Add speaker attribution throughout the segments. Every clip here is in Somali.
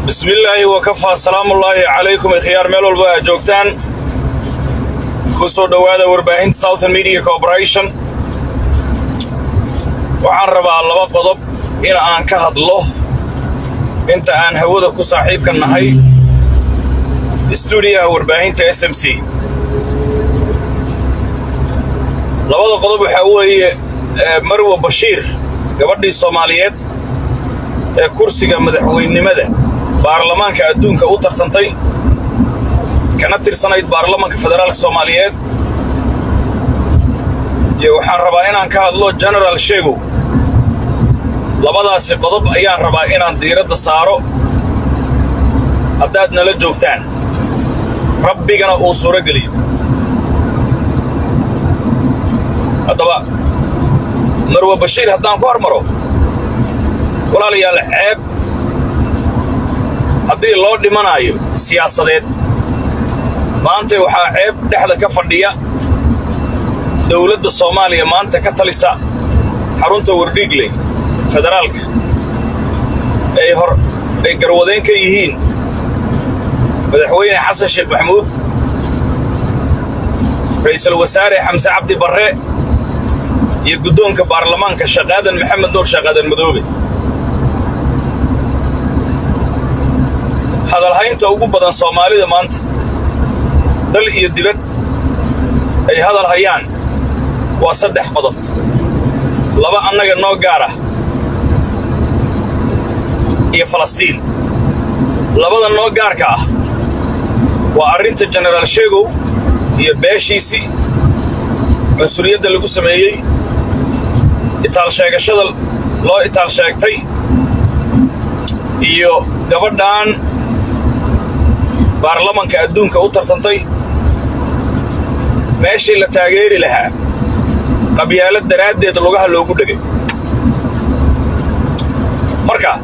Speaker 1: bismillaahi wakafaa salaamullaahi calaykum ikhyaar meel walba aad joogtaan ku soo dhowaada warbaahinta southern media corporation waxaan rabaa laba qodob in aan ka hadlo inta aan hawada ku saaxiibka nahay stuudiyaha warbaahinta s m c labada qodob waxaa weeye marwa bashiir gabadhii soomaaliyeed ee kursiga madaxweynenimada baarlamaanka adduunka u tartantay kana tirsanayd baarlamaanka federaalka soomaaliyeed iyo waxaan rabaa inaan ka hadlo genaraal sheegow labadaasi qodob ayaan rabaa inaan diiradda saaro haddaad nala joogtaan rabbigana uu suuro geliyo haddaba marwa bashiir haddaan ku hormaro walaalayaal ceeb haddii loo dhimanaayo siyaasadeed maanta waxaa ceeb dhexda ka fadhiya dowladda soomaaliya maanta ka talisa xarunta wardhiigley federaalka ay hor ay garwadayn ka yihiin madaxweyne xasan sheekh maxamuud ra'iisul wasaare xamse cabdi barre iyo guddoonka baarlamaanka shaqaadan maxamed nuur shaqaadan madoobe hadalhaynta ugu badan soomaalida maanta dal iyo dibad ay hadal hayaan waa saddex qodob laba annaga noo gaar ah iyo falastiin labada noo gaarka ah waa arrinta jenaraal sheegow iyo beeshiisii mas-uuliyadda lagu sameeyey itaal sheegashada loo itaal sheegtay iyo gabadhan baarlamanka adduunka u tartantay meeshii la taageeri lahaa qabyaalad daraaddeed lugaha loogu dhegay marka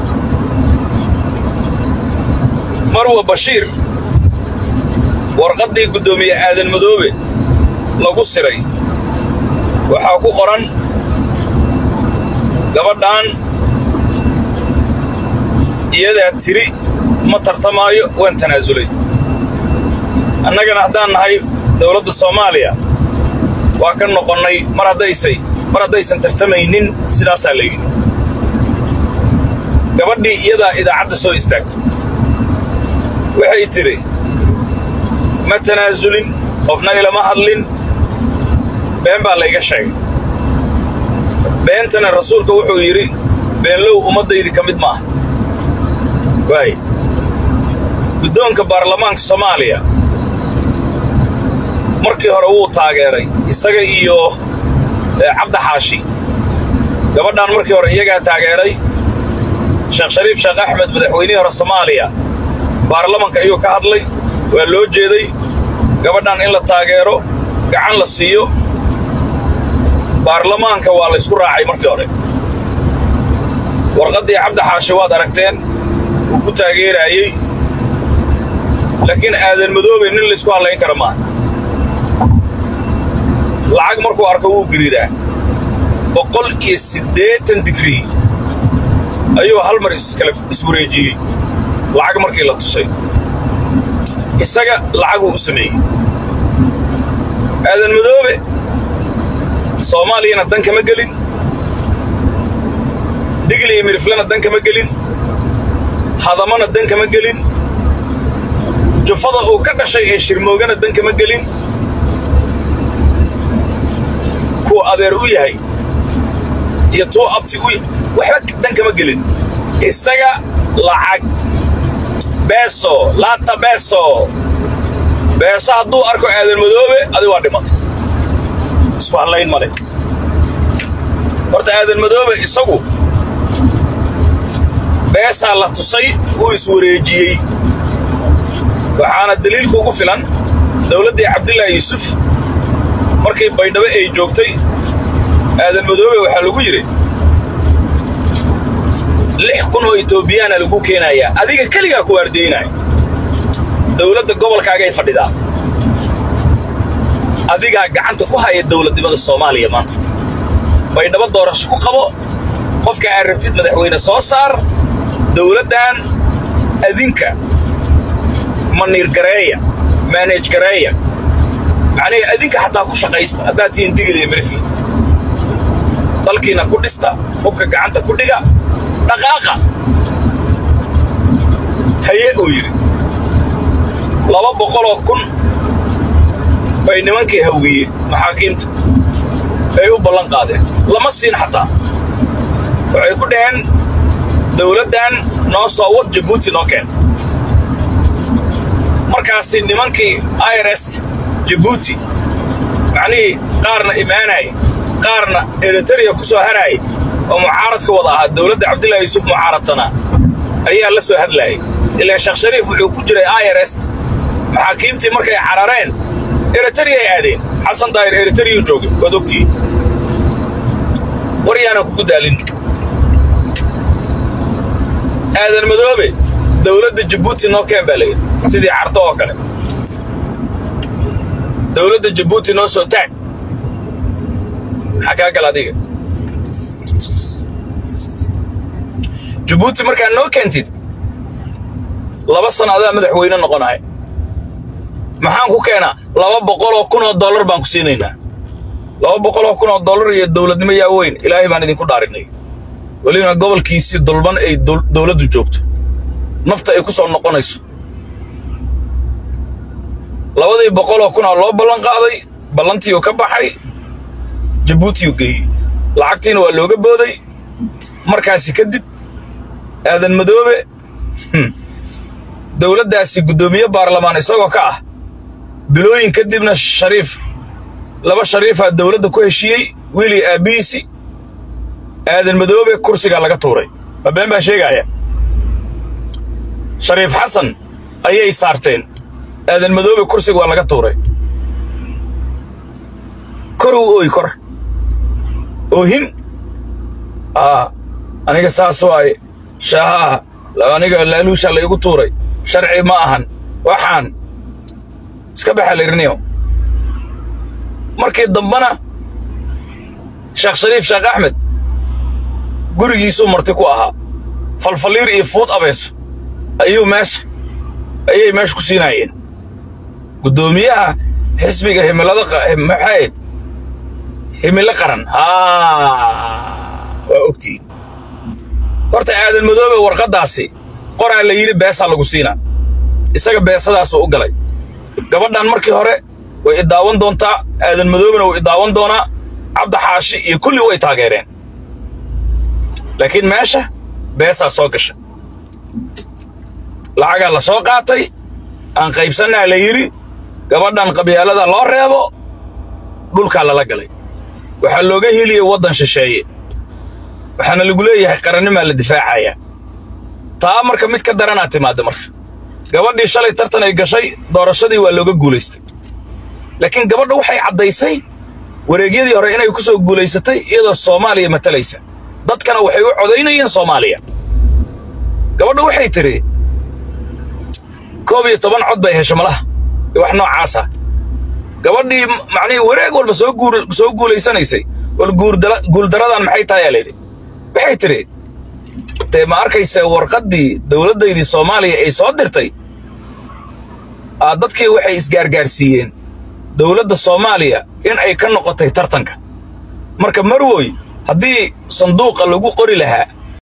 Speaker 1: marwa bashiir warqaddii guddoomiye aadan madoobe lagu siray waxaa ku qoran gabadhan iyadaa tiri ma tartamaayo waan tanaasulay annagana haddaan nahay dowladda soomaaliya waa ka noqonnay mar haddaysay mar haddaysan tartamaynin sidaasaa la yidhi gabadhii iyadaa idaacadda soo istaagtay waxay tidhi ma tanaasulin qofna ilama hadlin been baa layga sheegay beentana rasuulka wuxuu yidhi beenlow ummaddaydi ka mid maaha waay guddoonka baarlamaanka soomaaliya markii hore wuu taageeray isaga iyo cabdi xaashi gabadhan markii hore iyagaa taageeray sheekh shariif sheekh axmed madaxweynihii hore soomaaliya baarlamanka ayuu ka hadlay waa loo jeeday gabadhan in la taageero gacan la siiyo baarlamaanka waa la ysku raacay markii hore warqaddii cabdi xaashi waad aragteen wuu ku taageeraayey laakiin aadan madoobe nin laysku hadlayn kara maaha lacag markuu arko wuu giriiraa boqol iyo siddeetan digrii ayuu hal mar iskale iswareejiyey lacag markii la tusay isaga lacaguu u sameeyey aadan madoobe soomaaliyana dan kama gelin digli iyo miriflena dan kama gelin hadamana dan kama gelin jufada uu ka dhashay ee shirmoogana dan kama gelin kuwa adeer u yahay iyo tuu abti u waxba dan kama gelin isaga lacag beeso laata beeso beeso hadduu arko aadan madoobe adi waa dhimatay isku hadlayn male horta aadan madoobe isagu beesaa la tusay wuu iswareejiyey waxaana daliilku ugu filan dowladdii cabdilaahi yuusuf markii baydhabo ay joogtay aadan madoobe waxaa lagu yidhi lix kun oo etoobiyaana lagu keenayaa adiga keligaa ku waardaynaya dowladda gobolkaagay fadhidaa adigaa gacanta ku haya dowladnimada soomaaliya maanta baydhabo doorasho ku qabo qofka aad rabtid madaxweyne soo saar dowladdan adinka maniir gareeya maanej gareeya macnihii adinka xataa ku shaqaysta haddaad tihiin digil iyo mirifle dalkiina ku dhista hubka gacanta ku dhiga dhaqaaqa haye uu yidhi laba boqoloo kun bay nimankii hawiyeen maxaakiimta ay u ballan qaadeen lama siin xataa waxay ku dhaheen dawladdan noo soo wad jabuuti noo keen markaasi nimankii irest jabuuti macnihii qaarna imaanaya qaarna eritariya ku soo haraaya oo mucaaradka wada ahaa dawladda cabdullahi yuusuf mucaaradsanaa ayaa la soo hadlaayay ilaa sheekh shariif wuxuu ku jiray irest maxaakiimtii markay carareen eritariya ay aadeen xasan daahir eritariyuu joogay waad ogtihiin war yaanan kugu daalin aadan madoobe dawladda jabuuti noo keen baa layidhi sidii carto oo kale dawladda jabuuti noo soo taag maxaa kaa gala adiga jabuuti markaa noo keentid laba sano adaa madaxweyne noqonaya maxaan ku keenaa laba boqoloo kun oo dollar baan ku siinaynaa laba boqoloo kun oo dollar iyo dawladnimo yaa weyn ilaahay baan idinku dhaarinay welibana gobolkiisii dulban ay dawladdu joogto nafta ay ku soo noqonayso labadii boqoloo kunaa loo ballan qaaday ballantiiuu ka baxay jabuutiyuu geeyey lacagtiina waa looga booday markaasi kadib aadan madoobe dawladdaasi guddoomiye baarlamaan isagoo ka ah bilooyin kadibna shariif laba shariifaa dawladda ku heshiiyey wiilii aabbihiisi aadan madoobe kursigaa laga tuuray ma been baa sheegaaya shariif xasan ayay saarteen aadan madoobe kursiga waa laga tuuray kor uu ooy kor oohin aa aniga saas waaye shaahaa aniga laaluushaa la igu tuuray sharci ma ahan waxaan iska baxa layriniyo markii dambana sheekh shariif sheekh axmed gurigiisuu marti ku ahaa falfaliir iyo fuud abeeso ayuu meesha ayay meesha ku siinaayeen guddoomiyaha xisbiga himilada maxayd himilo qaran waa ogtihiin horta aadan madoobe warqaddaasi qoraa la yidhi beesaa lagu siinaa isaga beesadaasuu u galay gabadhan markii hore way idaawan doontaa aadan madoobena wuu idaawan doonaa cabdi xaashi iyo kulli way taageereen laakiin meesha beesaa soo gasha lacagaa la soo qaatay aan qaybsannaa la yidhi gabadhan qabyaalada loo reebo dhulkaa lala galay waxaa looga heliyey waddan shisheeye waxaana lagu leeyahay qarannimaa la difaacayaa taa marka mid ka daranaa timaadda marka gabadhii shalay tartan ay gashay doorashadii waa looga guulaystay laakiin gabadha waxay caddaysay wareegyadii hore inay ku soo guulaysatay iyadoo soomaaliya matalaysa dadkana waxay u codaynayeen soomaaliya gabadha waxay tidhi koob iyo toban cod bay hesha malaha iyo wax noocaasa gabadhii macnihii wareeg walba soo guur soo guulaysanaysay wal guuldaradan maxay tahay aa layidhi waxay tidhi dee ma arkaysa warqaddii dowladdaydii soomaaliya ay soo dirtay aa dadkii waxay isgaargaarsiiyeen dowladda soomaaliya in ay ka noqotay tartanka marka marwoy haddii sanduuqa lagu qori lahaa